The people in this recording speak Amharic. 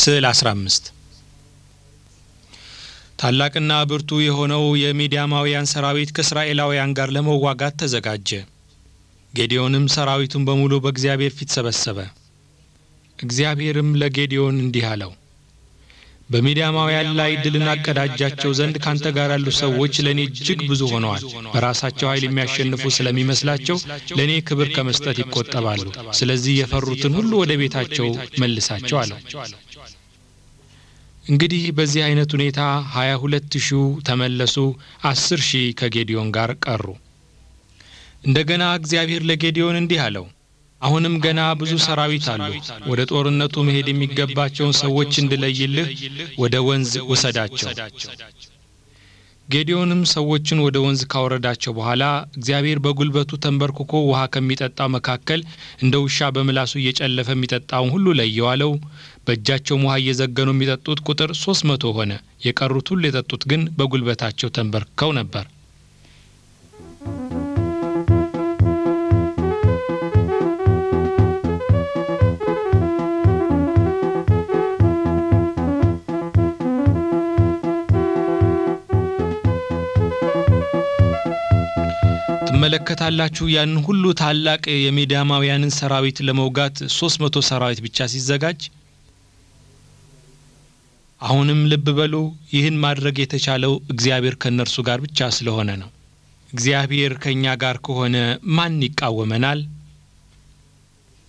ስዕል 15 ታላቅና ብርቱ የሆነው የሚዲያማውያን ሰራዊት ከእስራኤላውያን ጋር ለመዋጋት ተዘጋጀ። ጌዲዮንም ሰራዊቱን በሙሉ በእግዚአብሔር ፊት ሰበሰበ። እግዚአብሔርም ለጌዲዮን እንዲህ አለው፣ በሚዲያማውያን ላይ ድል እናቀዳጃቸው ዘንድ ካንተ ጋር ያሉ ሰዎች ለእኔ እጅግ ብዙ ሆነዋል። በራሳቸው ኃይል የሚያሸንፉ ስለሚመስላቸው ለእኔ ክብር ከመስጠት ይቆጠባሉ። ስለዚህ የፈሩትን ሁሉ ወደ ቤታቸው መልሳቸው አለው። እንግዲህ በዚህ አይነት ሁኔታ ሀያ ሁለት ሺው ተመለሱ፣ አስር ሺህ ከጌዲዮን ጋር ቀሩ። እንደገና እግዚአብሔር ለጌዲዮን እንዲህ አለው፣ አሁንም ገና ብዙ ሰራዊት አሉ። ወደ ጦርነቱ መሄድ የሚገባቸውን ሰዎች እንድለይልህ ወደ ወንዝ ውሰዳቸው። ጌዲዮንም ሰዎችን ወደ ወንዝ ካወረዳቸው በኋላ እግዚአብሔር በጉልበቱ ተንበርክኮ ውሃ ከሚጠጣው መካከል እንደ ውሻ በምላሱ እየጨለፈ የሚጠጣውን ሁሉ ለየው አለው። በእጃቸውም ውሃ እየዘገኑ የሚጠጡት ቁጥር ሶስት መቶ ሆነ። የቀሩት ሁሉ የጠጡት ግን በጉልበታቸው ተንበርክከው ነበር። ትመለከታላችሁ ያን ሁሉ ታላቅ የሚዲያማውያንን ሰራዊት ለመውጋት ሶስት መቶ ሰራዊት ብቻ ሲዘጋጅ። አሁንም ልብ በሉ፣ ይህን ማድረግ የተቻለው እግዚአብሔር ከእነርሱ ጋር ብቻ ስለሆነ ነው። እግዚአብሔር ከእኛ ጋር ከሆነ ማን ይቃወመናል?